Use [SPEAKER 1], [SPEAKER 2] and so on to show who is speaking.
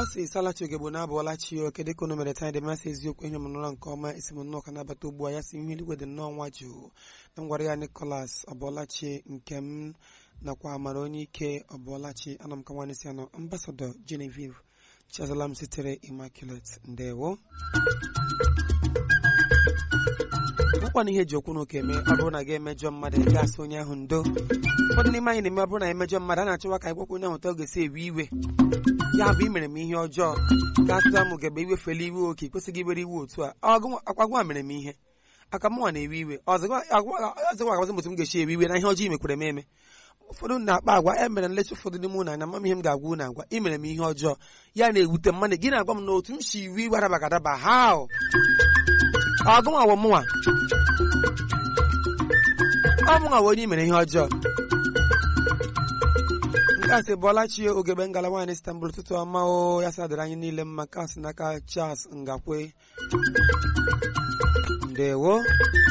[SPEAKER 1] ọ sị salachi ogegbo na-abụọla chi o kedu ka unu mere taa dị masị eziokwu ihe m nụla nke ọma esi m nnọọ ka nabata ugbu a ya si ihu eluigwe dị nnọọ nwa jụụ na ngwara ya Nicholas ọbụọlachi nke m nakwa amara onye ike ọbụọlachi ana m ka nwanne si anọ ambasadọ Genevieve chazala m sitere Immaculate ndewo bụkwana ihe ji okwu n'ụka eme ọ bụrụ na gị emejọ mmadụ ị ga-asị onye ahụ ndo ụfọdụ n'ime anyị na-eme ọ bụrụ na emejọ mmadụ a na-achọwa ka anyị gwakwa onye ahụ ụtọ ga-esi ewe iwe ya bụ imere m ihe ọjọọ ga-atụta m gebe iwefela iwe oke kwesịghị iwere iwe otu a akwagwa mere m ihe aka mụnwa na-ewe iwe ọzọkwa agwazi m otu m ga-esi ewe iwe na ihe ọjọọ imekwere m eme ụfọdụ na-akpa agwa e mere nlecha ụfọdụ n'ime ụlọ anya mama ihe m ga-agwa unu agwa ị mere m ihe ọjọọ ya na-ewute mmadụ gị na-agwa m na otu m si iwe iwe adabaga adaba ha ọgụnwa wụ mụnwa ọ mụnwa wụ onye i mere ihe ọjọọ nke a sị bụọlachi ogebe ngala nwaanyị Istanbul ụtụtụ ọma o ya sadịrị anyị niile mma nke a sị n'aka Charles Ngakwe ndewo